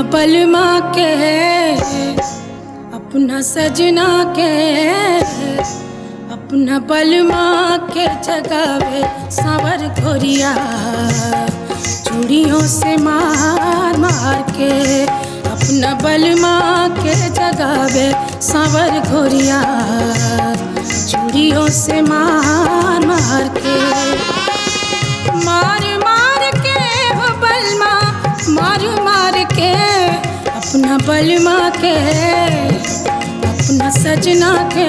बलमा के अपना सजना के अपना बलमा के जगावे सावर घोरिया चूड़ियों से मार मार के अपना बलमा के जगावे सावर घोरिया चूड़ियों से मार मार के मार मार के हो बलमा मार मार के अपना बलमा के अपना सजना के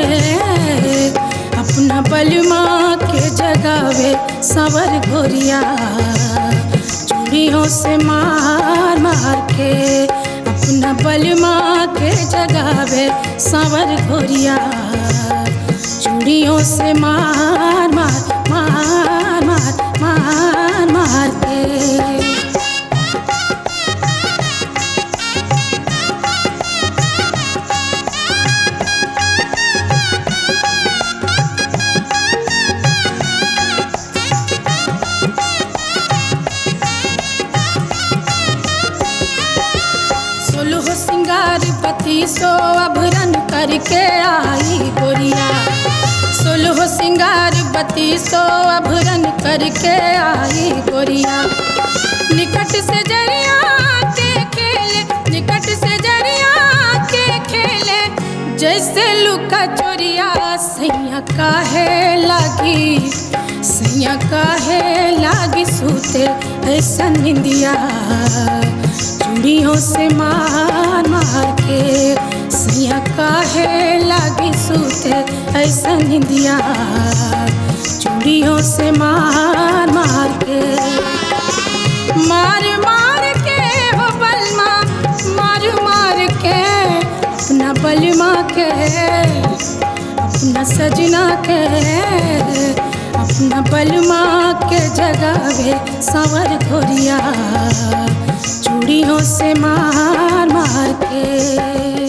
अपना बलमा के जगावे सावर घोरिया चूड़ियों से मार मार के अपना बलमा के जगावे सावर घोरिया चूड़ियों से मार मार मार मार मार मार के सोलह सिंगार पति सो अभरन करके आई गोरिया सोलह सिंगार बत्ती सो अभरन करके आई गोरिया निकट से जरिया के खेले निकट से जरिया के खेले जैसे लुका चोरिया सैया काहे लागी सैया काहे लागी सूते ऐसा निंदिया चूड़ियों से मार मार के सैया काहे लागी सूते ऐसा निंदिया चूड़ियों से मार मार के मार मार के हो बलमा मार मार के अपना बलमा के अपना सजना के अपना बलमा के जगावे सावर घोरिया चूड़ियों से मार मार के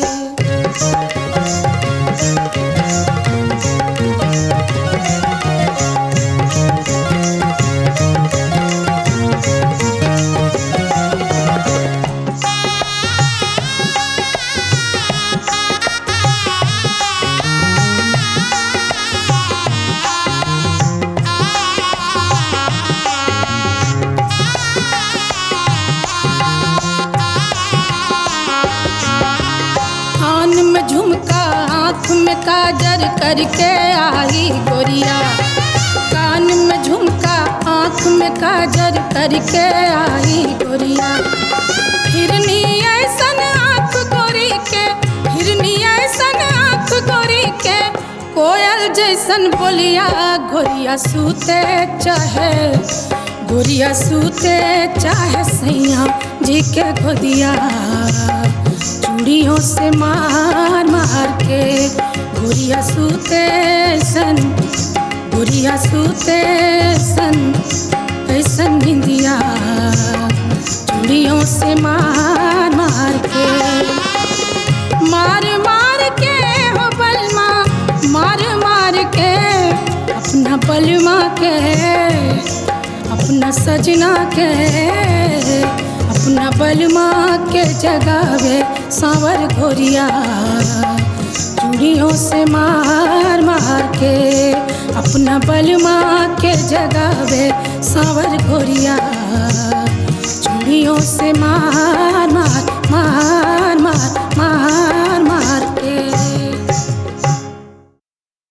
कान में झुमका आँख में काजर करके आई गोरिया कान में झुमका आँख में काजर करके आई गोरिया हिरनी ऐसन आँख गोरी के हिरनी ऐसन आँख गोरी के कोयल जैसन बोलिया गोरिया सूते चाहे गोरिया सूते चाहे सैया जी के गोदिया चूड़ियों से मार मार के गुड़िया सूते सन गुड़िया सूते सन ऐसन निंदिया चूड़ियों से मार मार के मार मार के हो बलमा मार मार के अपना बलमा के अपना सजना के अपना बलमा के जगावे सावर घोरिया चूड़ियों से मार मार के अपना बलमा के जगावे सावर घोरिया चूड़ियों से मार मार मार मार मार मार के